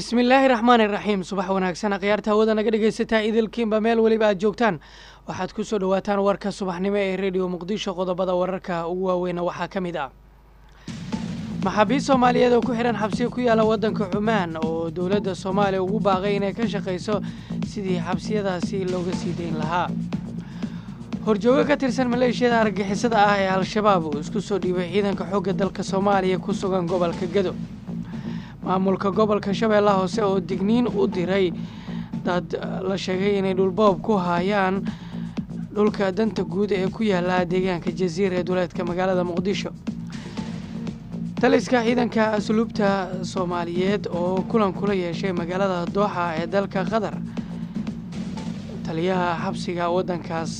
bismillaahi raxmaani raxiim subax wanaagsan akhyaarta hawada naga dhegaysataa idilkiinba meel weliba aad joogtaan waxaad ku soo dhowaataan warka subaxnimo ee rediyo muqdisho qodobada wararka ugu waaweyna waxaa ka mid ah maxaabiist soomaaliyeed oo ku xidhan xabsiga ku yaala waddanka cumaan oo dowladda soomaaliya ugu baaqay inay ka shaqayso sidii xabsiyadaasi looga sii dayn lahaa horjoogo ka tirsan maleeshiyada argagixisada ah ee al-shabaab uu isku soo dhiibay ciidanka xoogga dalka soomaaliya ku sugan gobolka gado maamulka gobolka shabeellaha hoose oo digniin u diray dad la sheegay inay dhulboob ku haayaan dhulka danta guud ee ku yaala deegaanka jasiira ee duleedka magaalada muqdisho taliska ciidanka asluubta soomaaliyeed oo kulan kula yeeshay magaalada dooxa ee dalka qatar taliyaha xabsiga waddankaas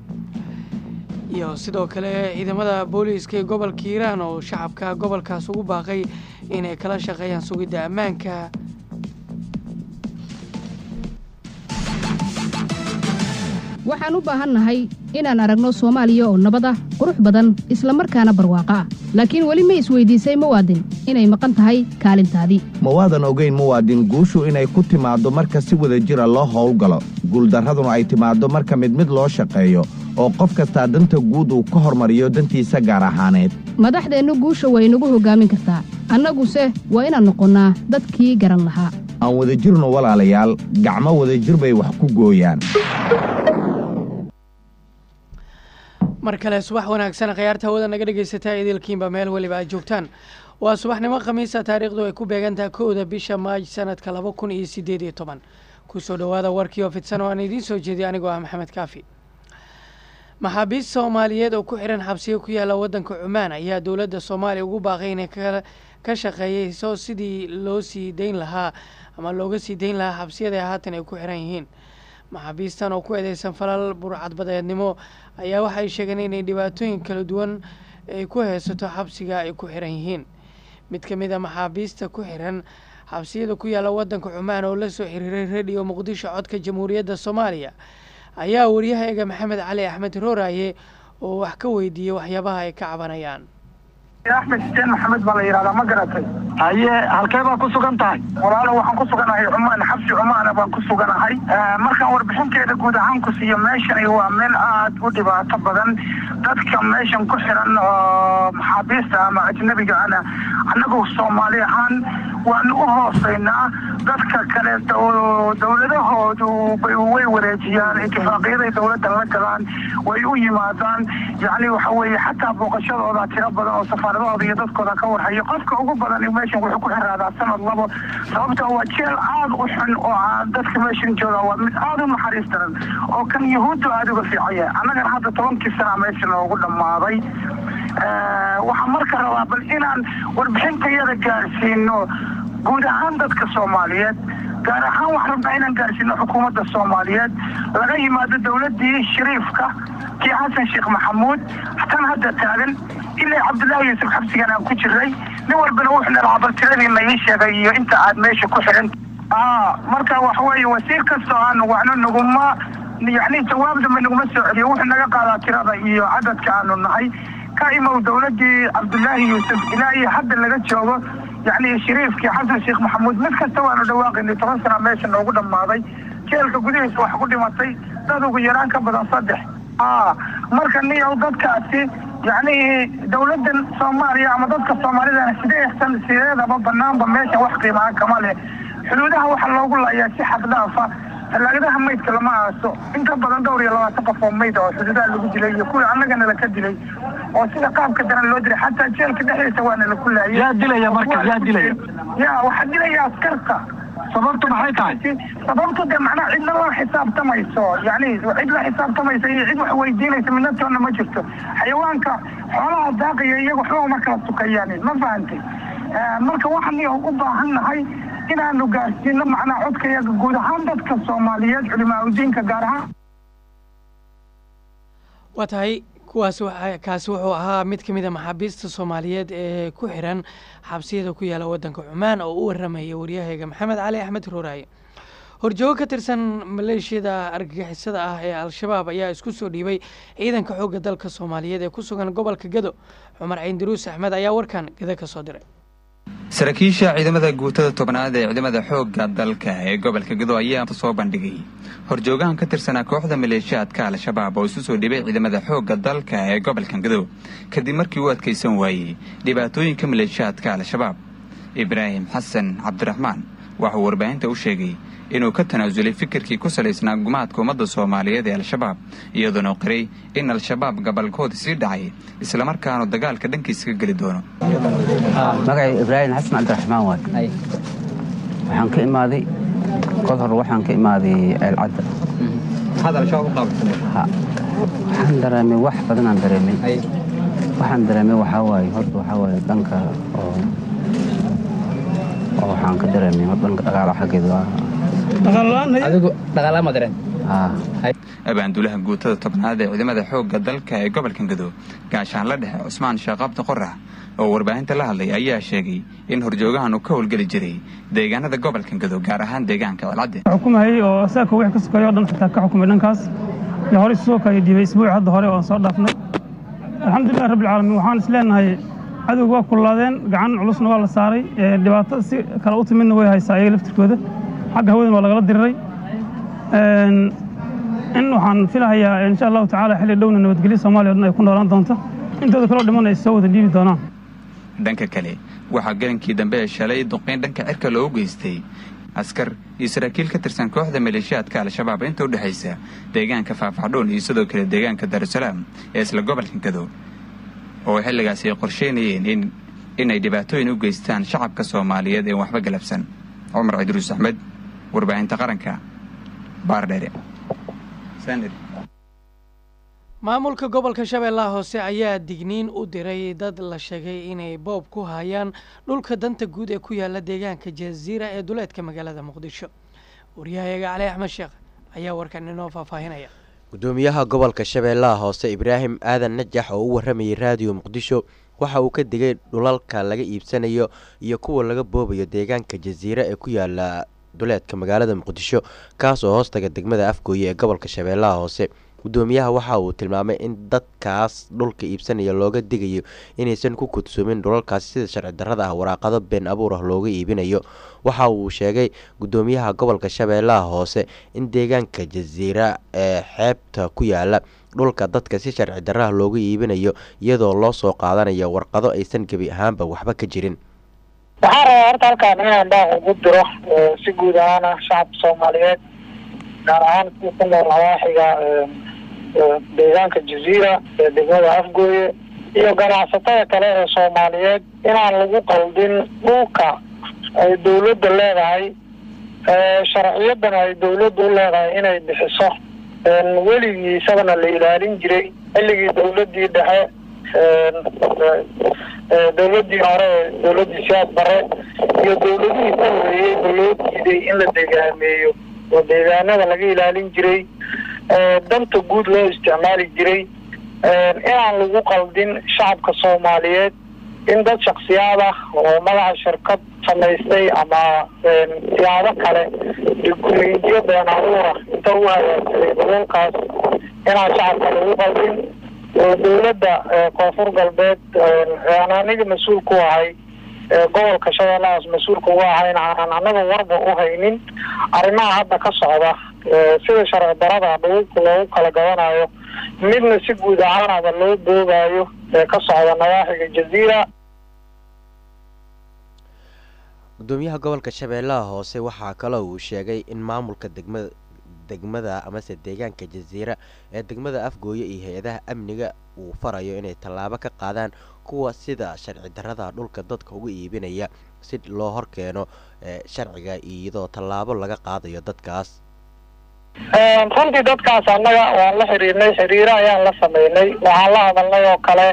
iyo sidoo kale ciidamada booliiska ee gobolka hiiraan oo shacabka gobolkaas ugu baaqay inay kala shaqeeyaan sugidda ammaanka waxaan u baahannahay inaan aragno soomaaliya oo nabad ah qurux badan isla markaana barwaaqo ah laakiin weli ma isweydiisay muwaadin inay maqan tahay kaalintaadii ma waadan ogayn muwaadin guushu inay ku timaaddo marka si wada jira loo howlgalo guuldarraduna ay timaaddo marka mid mid loo shaqeeyo oo qof kastaa danta guud uu ka hormariyo dantiisa gaar ahaaneed madaxdeennu guusha way nagu hoggaamin kartaa annaguse waa inaan noqonnaa dadkii garan lahaa aan wadajirno walaalayaal gacmo wadajir bay wax ku gooyaan mar kale subax wanaagsan khiyaarta hawada naga dhegaysataa idilkiinba meel weliba aad joogtaan waa subaxnimo khamiisa taariikhdu ay ku beegantaha kowda bisha maaj sanadka laba kun iyo siddeed iyo toban kusoo dhowaada warkii oo fidsan oo aan idiin soo jeediy anigoo ah maxamed kaafi maxaabiist soomaaliyeed oo ku xihan xabsiga ku yaala waddanka cumaan ayaa dowladda soomaaliya ugu baaqay inay ka shaqeeyeyso sidii loo sii dayn lahaa ama looga sii dayn lahaa xabsiyada haatan ay ku xihan yihiin maxaabiistan oo ku eedeysan falal burcadbadeednimo ayaa waxay sheegeen inay dhibaatooyin kala duwan ay ku haysato xabsiga ay ku xihan yihiin mid ka mid a maxaabiista ku xihan xabsiyada ku yaala waddanka cumaan oo la soo xiriiray rediyo muqdisho codka jamhuuriyadda soomaaliya ayaa waryahayaga maxamed cali axmed rooraaye oo wax ka weydiiyey waxyaabaha ay ka cabanayaan axmed xuseen maxamed baa la yidhahdaa ma garatay haye halkee baa ku sugan tahay walaalo waxaan ku suganahay cumaan xabsi cumaana baan ku suganahay markaan warbixinteeda guud ahaan ku siiyo meeshani waa meel aad u dhibaato badan dadka meeshan ku xiran oo maxaabiista ama ajnabiga ana annagu soomaali ahaan waanu u hooseynaa dadka kale dowladahoodu way wareejiyaan itifaaqyaday dowladda la galaan way u yimaadaan yacni waxa weeye xataa booqashadooda tiro badan oo safaaradahooda iyo dadkooda ka warhayo qofka ugu badan meeshan wuxuu ku xiraadaa sanad labo sababta waa jeel aad u xun oo dadka meeshan jooga waa mid aad u naxariis daran oo kan yahuuddu aada uga fiican yahay annagana hadda tobankii sana meesha noogu dhammaaday waxaan marka rabaa bal inaan warbixintayada gaarsiino guud ahaan dadka soomaaliyeed gaar ahaan waxaan rabnaa inaan gaarsiino xukuumadda soomaaliyeed laga yimaado dowladdii shariifka kii xasan sheekh maxamuud tan hadda taagan ilaa cabdullaahi yuusuf xabsigan aan ku jiray nin walbana wuxuu nalahaa bal tiradiina ii sheegay iyo inta aad meesha ku xiran marka waxa weeye wasiir kastoo aan wacno naguma yacni jawaabdama naguma soo celiyo wuxuu naga qaadaa tirada iyo cadadka aanu nahay ka imow dowladdii cabdullaahi yuusuf ilaa iyo hadda laga joogo yacni shariifkii xasan sheekh maxamuud mid kasta waanu dhawaaqaynay toban sana meesha noogu dhammaaday jeelka gudihiisa wax ku dhimatay dad ugu yaraan ka badan saddex marka niyow dadkaasi yacni dowladdan soomaaliya ama dadka soomaalidana sideesan sideedaba banaanba meesha wax qiimaa kama leh xuduudaha waxaa loogu laayaa si xad dhaafa tallaagadaha maydka lama aaso inta badan dhowr iyo labaatan qof oo mayd oo xuduudaha lagu dilay iyo kuwii annagana laka dilay oo sida qaabka daran loo dilay xataa jeelka dhexdiisa waana laku laayay yaa dilaya marka yaa dilaya ya waxaa dilaya askarta sababtu maxay tahay sababtu de macnaha cidna la xisaabtamayso yani cid la xisaabtamaysa iyo cid wax weydiinaysa midnatoona ma jirto xayawaanka xoolaha daaqaya iyaga waxba uma kala sukayaan ma fahantay marka waxaan u baahan nahay inaanu gaarsiino macnaha codkayaga guud ahaan dadka soomaaliyeed culimaa udiinka gaar ahaan waa tahay kuwaas kaasi wuxuu ahaa mid ka mid a maxaabiista soomaaliyeed ee ku xiran xabsiyada ku yaala waddanka cumaan oo u waramaya waryahayga maxamed cali axmed rooraaye horjoogo ka tirsan maleeshiyada argagixisada ah ee al-shabaab ayaa isku soo dhiibay ciidanka xoogga dalka soomaaliyeed ee ku sugan gobolka gado cumar ciindaruus axmed ayaa warkan gado ka soo diray saraakiisha ciidamada guutada tobnaad ee ciidamada xoogga dalka ee gobolka gado ayaa soo bandhigay horjoogahan ka tirsanaa kooxda maleeshiyaadka al-shabaab oo isu soo dhibay ciidamada xoogga dalka ee gobolka gado kadib markii uu adkaysan waayey dhibaatooyinka maleeshiyaadka al-shabaab ibraahim xasan cabdiraxmaan waxauu warbaahinta u sheegay inuu ka tanaasulay fikirkii ku salaysnaa gumaadka ummadda soomaaliyeed ee al-shabaab iyadoona qiray in al-shabaab gabalkoodii sii dhacay islamarkaanu dagaalka dhankiisa ka geli doono magacay ibraahim xasan cabdiraxmaan waay waxaan ka imaaday kol hor waxaan ka imaaday ceelcadda waxaan dareemay wax badanaan dareemay waxaan dareemay waxaa waaye horta waxaa waaye dhanka oo oo waxaan ka dareemay hor dhanka dhaqaala xaggeeda adigu dhaqaalaa ma dareen abaanduulaha guutada tobnaad ee ciidamada xoogga dalka ee gobolka gado gaashaan la dhexe cusmaan sheekh abdi qorax oo warbaahinta la hadlay ayaa sheegay in horjoogahan uu ka howlgeli jiray deegaanada gobolka gado gaar ahaan deegaanka celcadde xukumayay oo saaka wixii ka sokeeyo o dhan xitaa ka xukumay dhankaas iyo hore isu soo kaya dhiibay isbuuci hadda hore oo soo dhaafnay alxamdulilah rabbilcaalamiin waxaan is leenahay cadowga waa kullaadeen gacan culusna waa la saaray dhibaato si kale u timidna way haysaa ayaga laftirkooda xagga hawadan waa lagala diriray in waxaan filahayaa insha allahu tacaala xilli dhowna nabadgelyo soomaliya o dhan ay ku noolaan doonto intooda kaloo dhiman ay soo wada dhiibi doonaan dhanka kale waxaa galankii dambe ee shalay duqayn dhanka cirka loogu geystay askar iyo saraakiil ka tirsan kooxda maleeshiyaadka al-shabaab inta u dhexaysa deegaanka faafxadhoon iyo sidoo kale deegaanka daarusalaam ee isla gobolka gado oo xilligaasi ay qorsheynayeen in inay dhibaatooyin u geystaan shacabka soomaaliyeed ee waxba galabsan cumar cidruus axmed warbaahinta qaranka baardheere maamulka gobolka shabeellaha hoose ayaa digniin u diray dad la sheegay inay boob ku hayaan dhulka danta guud ee ku yaala deegaanka jaziira ee duleedka magaalada muqdisho waryahayaga cali axmed sheekh ayaa warkan inoo faahfaahinaya gudoomiyaha gobolka shabeellaha hoose ibraahim aadan najax oo u waramayay raadiyo muqdisho waxa uu ka digay dhulalka laga iibsanayo iyo kuwa laga boobayo deegaanka jaziira ee ku yaala duleedka magaalada muqdisho kaas oo hoostaga degmada afgooye ee gobolka shabeellaha hoose gudoomiyaha waxa uu tilmaamay in dadkaas dhulka iibsanaya looga digayo inaysan ku kudsoomin dhulalkaasi sida sharci darrada ah waraaqado been abuur ah looga iibinayo waxa uu sheegay gudoomiyaha gobolka shabeellaha hoose in deegaanka jaziira ee xeebta ku yaala dhulka dadka si sharci darraha looga iibinayo iyadoo loo soo qaadanayo warqado aysan gebi ahaanba waxba ka jirin waxaan rabaa horta halkaan inaan daaq ugu diro si guud ahaana shacabka soomaaliyeed gaar ahaan kuwa ku nool hawaaxiga deegaanka jaziira ee degmada afgooye iyo ganacsatada kale ee soomaaliyeed inaan lagu qaldin dhulka ay dawladda leedahay sharciyadana ay dawladda u leedahay inay bixiso weligiisabana la ilaalin jiray xilligii dawladdii dhexe dawladdii hore ee dawladdii siyaad bare iyo dawladihii ka horeeyey ba loo diiday in la degaameeyo oo deegaanada laga ilaalin jiray danta guud loo isticmaali jiray inaan lagu qaldin shacabka soomaaliyeed in dad shaksiyaad ah oo magaca shirkad samaystay ama siyaabo kale dukumentiyo been abuura inta u hagaagsaday dhulalkaas inaan shacabka lagu qaldin oo dawladda koonfur galbeed aan aniga mas-uul ku ahay gobolka shabeellahaas mas-uulka uga ahayn aanan anaga warba u haynin arrimaha hadda ka socda sida sharci darada dhululka loogu kala gadanayo midna si guud ahaanaba loo boogaayo ee ka socda nawaaxiga jaziira gudoomiyaha gobolka shabeellaha hoose waxaa kaloo uu sheegay in maamulka degmada degmada amase deegaanka jaziira ee degmada afgooye iyo hay-adaha amniga uu farayo inay tallaabo ka qaadaan kuwa sida sharci darrada dhulka dadka uga iibinaya si loo horkeeno sharciga iyadoo tallaabo laga qaadayo dadkaas runtii dadkaas annaga waan la xiriirnay xiriiro ayaan la sameynay waxaan la hadalnay oo kale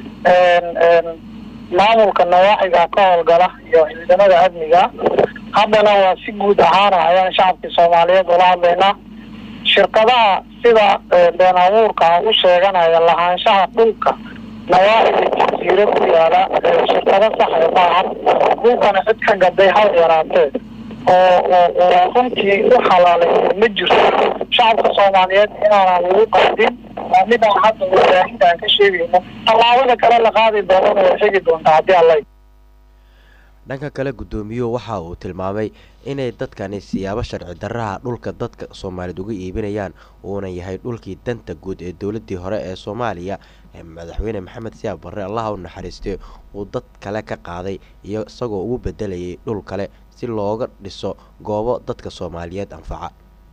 maamulka nawaaxiga ka howlgala iyo ciidamada amniga haddana waa si guud ahaana ayaan shacabkii soomaaliyeed ula hadlaynaa shirkadaha sida been abuurka u sheeganaya lahaanshaha dhulka nawaaxiga jasiiro ku yaala shirkado saxe maahan dhulkana cid ka gaday hal yaraatee oo oo runtii u xalaalay ma jirto shacabka soomaaliyeed inaanan lagu qaldin waa midaan hadda warbaahinta aan ka sheegayno tallaabada kale la qaadi doonana way xigi doontaa haddii alla dhanka kale guddoomiyuhu waxa uu tilmaamay inay dadkani siyaabo sharci darraha dhulka dadka soomaaliyeed uga iibinayaan uuna yahay dhulkii danta guud ee dowladdii hore ee soomaaliya ee madaxweyne maxamed siyaab barre allaha u naxariistay uu dad kale ka qaaday iyo isagoo ugu bedelayay dhul kale si looga dhiso goobo dadka soomaaliyeed anfaca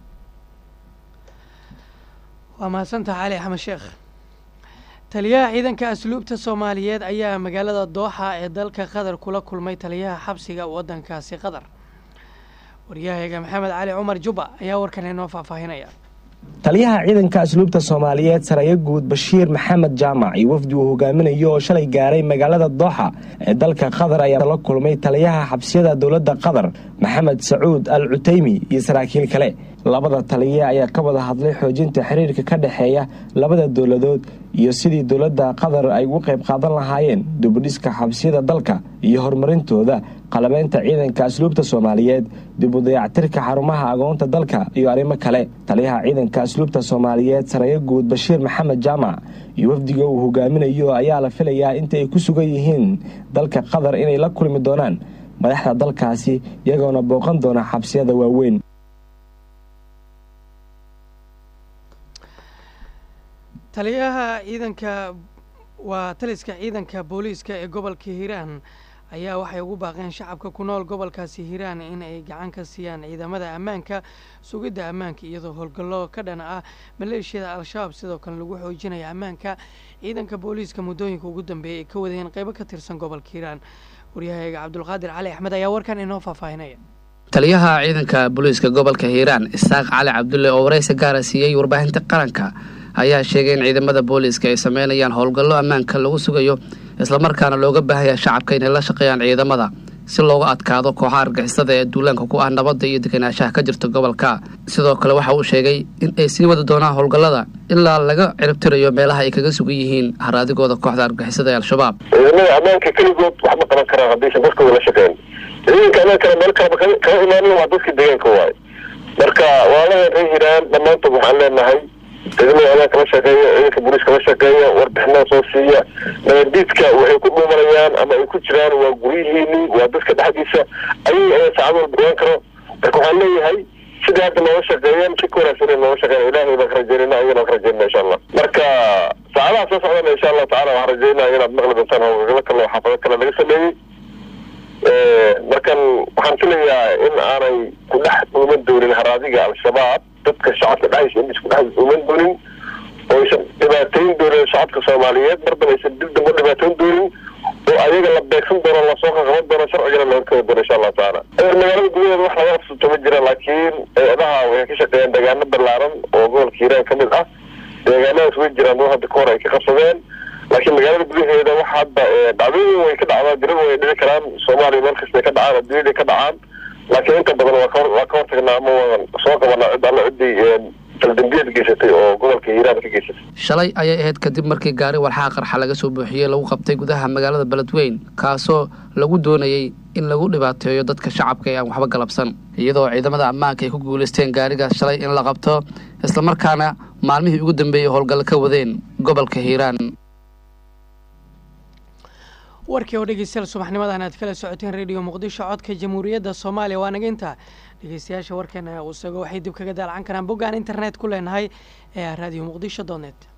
waa mahadsantaha cali axmed sheekh taliyaha ciidanka asluubta soomaaliyeed ayaa magaalada dooxa ee dalka qatar kula kulmay taliyaha xabsiga waddankaasi qatar waryahayaga maxamed cali cumar juba ayaa warkan inoo faahfaahinaya taliyaha ciidanka asluubta soomaaliyeed saraya guud bashiir maxamed jaamac iyo wafdi uu hogaaminayo oo shalay gaaray magaalada dooxa ee dalka qatar ayaa la kulmay taliyaha xabsiyada dowladda qatar maxamed sacuud al cutaymi iyo saraakiil kale labada taliye ayaa ka wada hadlay xoojinta xiriirka ka dhexeeya labada dowladood iyo sidii dowladda qatar ay ugu qayb qaadan lahaayeen dubudhiska xabsiyada dalka iyo horumarintooda qalabeynta ciidanka asluubta soomaaliyeed dib u dayactirka xarumaha agoonta dalka iyo arrimo kale taliyaha ciidanka asluubta soomaaliyeed saraya guud bashiir maxamed jaamac iyo wafdiga uu hogaaminayo ayaa la filayaa inta ay ku sugan yihiin dalka qatar inay la kulmi doonaan madaxda dalkaasi iyagoona booqan doona xabsiyada waaweyn taliyaha ciidanka waa taliska ciidanka booliiska ee gobolka hiiraan ayaa waxay ugu baaqeen shacabka ku nool gobolkaasi hiiraan in ay gacan ka siiyaan ciidamada ammaanka sugidda ammaanka iyadoo howlgallo ka dhan ah maleeshiyada al-shabaab sidoo kale lagu xoojinaya ammaanka ciidanka booliiska muddooyinka ugu dambeeyay ay ka wadayeen qeybo ka tirsan gobolka hiiraan waryahayaga cabdulqaadir cali axmed ayaa warkan inoo faahfaahinaya taliyaha ciidanka booliiska gobolka hiiraan isaaq cali cabdulle oo waraysi gaara siiyey warbaahinta qaranka ayaa sheegay in ciidamada booliiska ay sameynayaan howlgallo ammaanka lagu sugayo islamarkaana looga baahaya shacabka inay la shaqeeyaan ciidamada si looga adkaado kooxaha argixisada ee duulaanka ku ah nabadda iyo deganaanshaha ka jirta gobolka sidoo kale waxa uu sheegay in ay sii wadi doonaan howlgallada ilaa laga ciribtirayo meelaha ay kaga sugan yihiin haraadigooda kooxda argixisada ee al-shabaab ciidamada ammaanka keligood wax ma qaban karaan haddaysan dadkooda la shaqeyn ciidanka amaankana meel kaleba kaga imaanin waa dadka deegaanka waaye marka walaalahan reer hiiraan dhammaantood waxaan leenahay ciidamada amaanka la shaqeeya ciidanka booliiska la shaqeeya warbixinada soo siiya nabadiidka waxay ku dhuumanayaan ama ay ku jiraan waa guryihiini waa dadka dhexdiisa ayay ayaa saacad walba ogaan karo marka waxaan leeyahay sidai hadda nooga shaqeeyeen si ka wanaagsan in nooga shaqeeyan ilahay baan ka rajeynayna ayagana ka rajeynana insha allah marka saacadaha soo socdana insha allahu tacala waxaan rajeynaya inaad maqli doontaan howlgalo kale oo xaafado kale laga sameeyey markan waxaan filayaa in aanay ku dhex dhuuman doonin haraadiga al-shabaab dadka shacabka dhexdiisa in isku dhex dhuuman doonin oo aysan dhibaateyn doonin shacabka soomaaliyeed marban aysan dib damba dhibaateyn doonin oo ayaga la beegsan doono lasoo qaqaban doono sharcigana la horkegi doono insha allahu tacaala magaalada gudaheeda wax laga qabsato ma jira laakiin eedaha waxay ka shaqeeyaan deegaano ballaaran oo gobolka hiiraan ka mid ah deegaanadaas way jiraan dad hadda kahor ay ka qabsadeen laakiin magaalada gudaheeda wax hadda dhacdooyin way ka dhacdaa diraba way dhici karaan soomaaliya meel kastay ka dhacaan adduunyada ka dhacaan laakiin inta badan waa ka waa ka hortagnaa ama waan soo qabanaa cid alla ciddii taldambiyeed geysatay oo gobolka hiiraan ka geysatay shalay ayay ahayd kadib markii gaari walxaha qarxa laga soo buuxiyey lagu qabtay gudaha magaalada beledweyn kaasoo lagu doonayey in lagu dhibaateeyo dadka shacabka ee aan waxba galabsan iyadoo ciidamada ammaanka ay ku guulaysteen gaarigaas shalay in la qabto islamarkaana maalmihii ugu dambeeyey howlgallo ka wadeen gobolka hiiraan warkii oo dhegeystayaal subaxnimadan aad kala socoteen rediyo muqdisho codka jamhuuriyadda soomaaliya waa naga intaa dhegeystayaasha warkeena isago waxay dib kaga daalacan karaan boggaan internet ku leenahay ee radio muqdisho donet